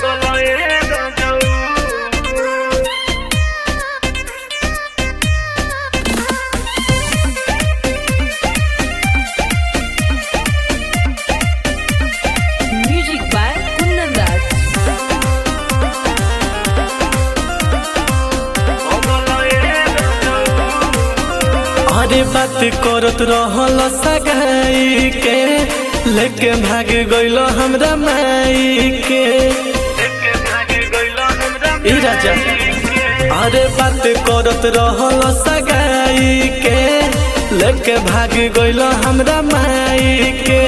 Music by Kundan Das. अरे बात करत रहल सगाई के लेके भाग गइल हमरा माई के ई राजा अरे बात करत रहल सगाई के लेके भाग गइल हमरा माई के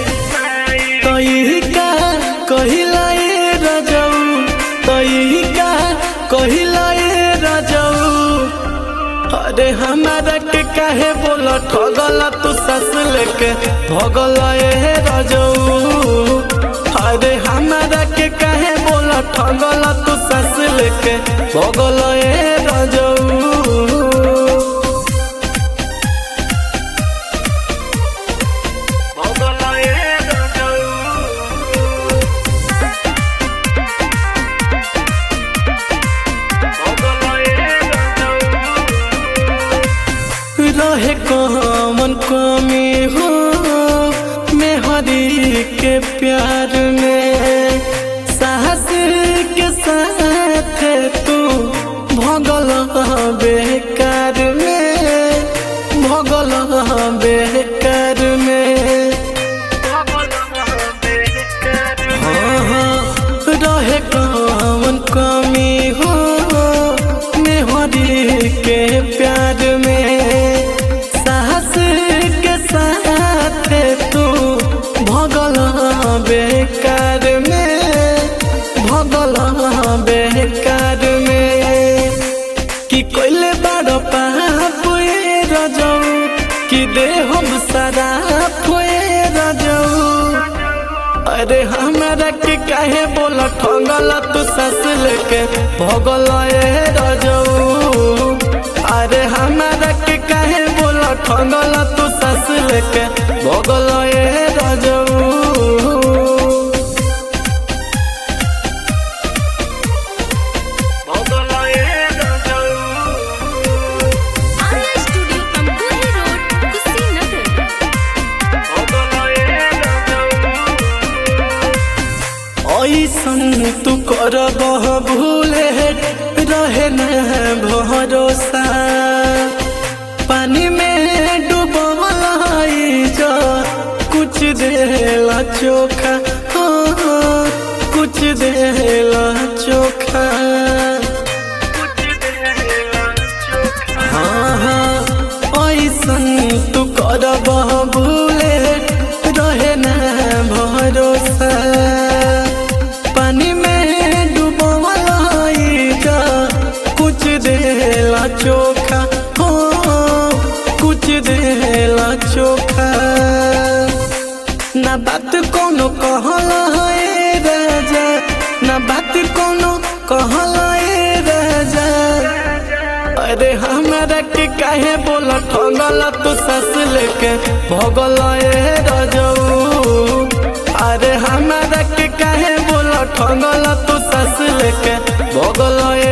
तई का कहिला ए रजऊ तई का कहिला ए रजऊ अरे हमारा के काहे बोल ठगल तू सस लेके भगल ए रजऊ अरे हमारा के काहे बोल ठगल तू सस लेके भगल ए रजऊ रहे कमन कमी हो मेहरी के प्यार में साहस के साथ तू भगल बेकार में भगल बेकार में हाँ हाँ रहे कमन कमी हो मेहरी के प्यार में साहस के साथ तू भगल बेकार में भगल बेकार में कि कोइले बड़ पाप ए रजऊ कि दे हम सारा ए रजऊ अरे हमारा के काहे बोल ठंगल तू सस लेके भगल ए रजऊ अरे हमारा के काहे बोल ठंगल तू सस लेके भगल ए रजऊ Arya Studio, Kambuhi Road, Kushinagar. ऐसन तू कर भूले रहे न भरोसा पानी में डूबल जा कुछ देला चोखा हो कुछ देला चोखा हाँ हाँ ऐसन तू कर भूले रहे न भरोसा पानी में डूबल जा कुछ देला चोखा हो कुछ देला चोखा ना बात कोनो कहल है राजा ना बात कोनो कहल है राजा अरे हमारा के काहे बोल ठगल तू सस लेके भगल ए रजऊ अरे हमारा के काहे बोल ठगल तू सस लेके भगल ए